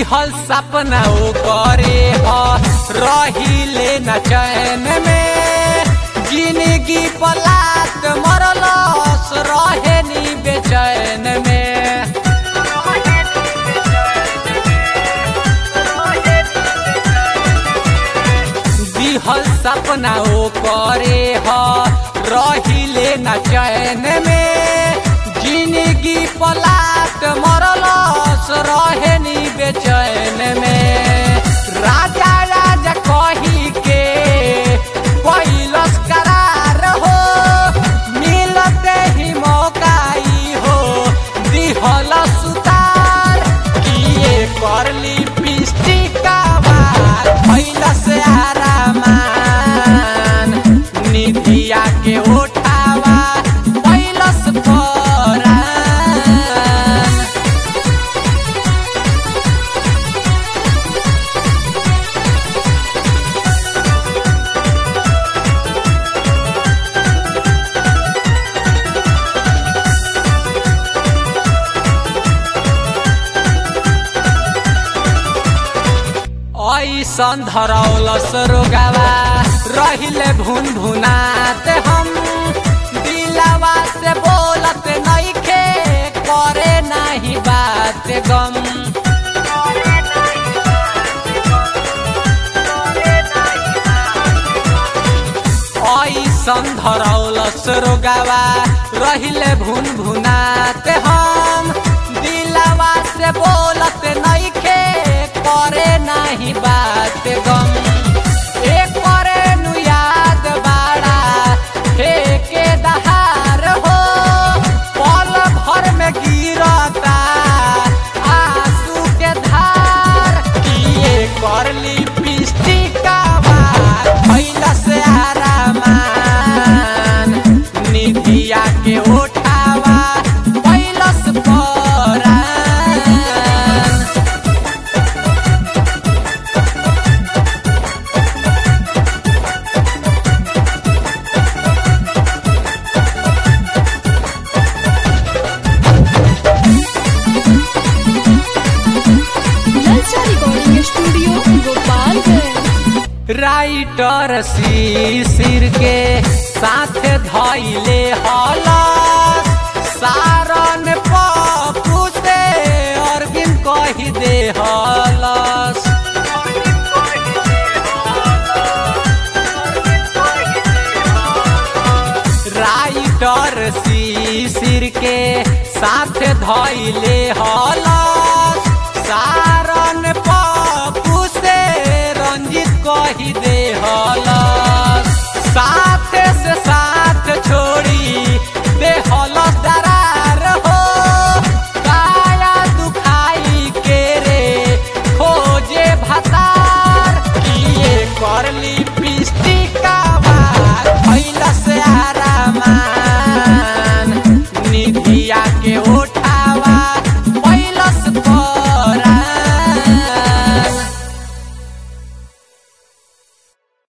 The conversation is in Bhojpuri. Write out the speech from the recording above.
दिहल सपना ओ करे ह रहिले न चैन में जिंदगी पलात मरलस रहे नी बेचैन में दिहल सपना ओ करे ह रहिले न चैन में जिंदगी पलाट मरलस रहे नी बेचैन में राजा राजा कही के पहिलस करार हो मिलते ही मौकाई हो दिहल सुतार किए करली पिस्टिका बार पहिलस आरामान निधिया के उठावा पहिलस परान ऐसन धरौलस रोगावा रहिले भुन भुनात हम दिलावा से बोलत नइखे करे नाही बात गम ऐसन धरौलस रोगावा रहिले भुन भुनात हम दिलावा से बोलत नइखे करे नाही बात गम एक करे नु याद बाड़ा हे के दहार हो पल भर में गिरता आंसू के धार किए करली पिस्टिका बार भइला से आरामान निधिया के उठावा पहिलस परान ललचा recording studio Gopalganj writer Shishir के साथ धैले हलस सारन पप्पू से अरविंद कही दे हलस राइटर शिशिर के साथ धैले हलस सारन पप्पू से रंजित कही दे हलस साथ से साथ छोड़ी दे हलस दरार हो काया दुखाई के रे खोजे भतार किए करली पिस्टिका बार भइला से आरामान निधिया के उठ